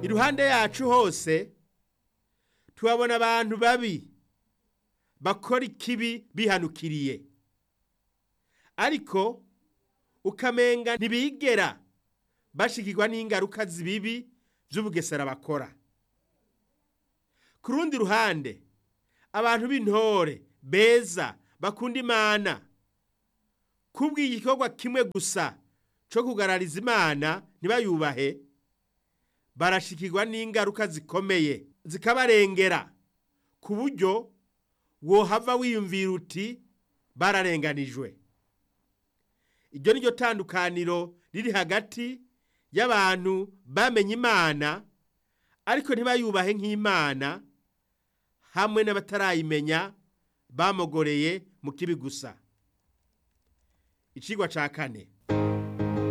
iruhande yacu hose tuhabona abantu babi bakora ikibi bihanukiriye ariko ukamenga ntibigera bashikirwa n'ingaruka zibibi by'ubugesera bakora ku rundi ruhande abantu b'intore beza bakunda imana kubw'igikorwa kimwe gusa cyo kugarariza imana ntibayubahe barashikirwa n'ingaruka zikomeye zikabarengera ku buryo wohava wiyumvira uti bararenganijwe iryo ni ryo tandukaniro riri hagati y'abantu bamenye imana ariko ntibayubahe nk'imana hamwe n'abatarayimenya bamogoreye mu kibi gusa icigwa ca kane